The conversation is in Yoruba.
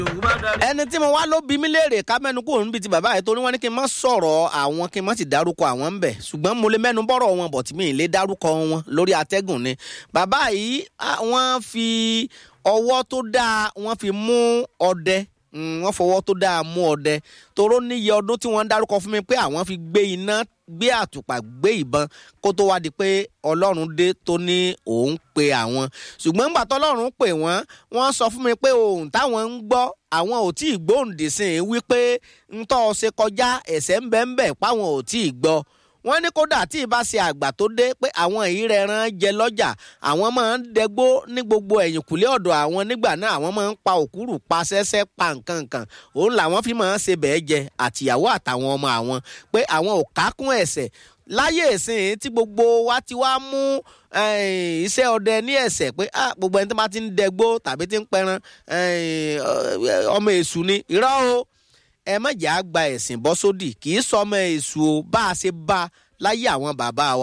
ẹni tí mo wá ló bí mí léèrè ká mẹ́nu kúrò níbi tí bàbá yìí torí wọ́n ní kí n má sọ̀rọ̀ àwọn kí n má sì dárúkọ àwọn ń bẹ̀ ṣùgbọ́n mo lè mẹ́nu bọ́rọ̀ wọn bọ̀ tí mi ì lè dárúkọ wọn lórí atẹ́gùn ni bàbá yìí wọ́n fi ọwọ́ tó dáa wọ́n fi mú ọdẹ wọ́n fọwọ́ tó dáa mú ọdẹ toró níye ọdún tí wọ́n ń dárúkọ fún mi pé àwọn fi gbé iná gbé àtùpà gbé ìbọn kó tó wá di pé ọlọ́run dé tó ní òun pe àwọn ṣùgbọ́n ńgbà tọ́lọ́run pè wọ́n wọ́n sọ fún mi pé ohun táwọn ń gbọ́ àwọn ò tí ì gbóhùndì sí i wípé ńtọ́ ṣe kọjá ẹ̀sẹ̀ ń bẹ́ ń bẹ̀ páwọn ò tí ì gbọ́ wọ́n ní kódà tí ìbá ṣe àgbà tó dé pé àwọn èyí rẹ̀ rán jẹ lọ́jà àwọn máa ń dẹgbó ní gbogbo ẹ̀yìnkùlé ọ̀dọ̀ àwọn nígbà náà àwọn máa ń pa òkúrù pa sẹ́sẹ́ pa nǹkan nǹkan òun làwọn fi máa ń ṣe bẹ́ẹ̀ jẹ àtìyàwó àtàwọn ọmọ àwọn pé àwọn ò kákún ẹ̀ṣẹ̀ láyé ìsìn tí gbogbo wa ti wá mú iṣẹ́ ọdẹ ní ẹ̀sẹ̀ pé gbogbo ẹni tó bá ti ń dẹgbó tàbí ti ń pẹran ọmọ èṣù ni irọ́ o ẹ má jà á gba ẹ̀sìn bọ́ sódì kì í sọ ọmọ èṣù o bá a ṣe bá láyé àwọn bàbá wa.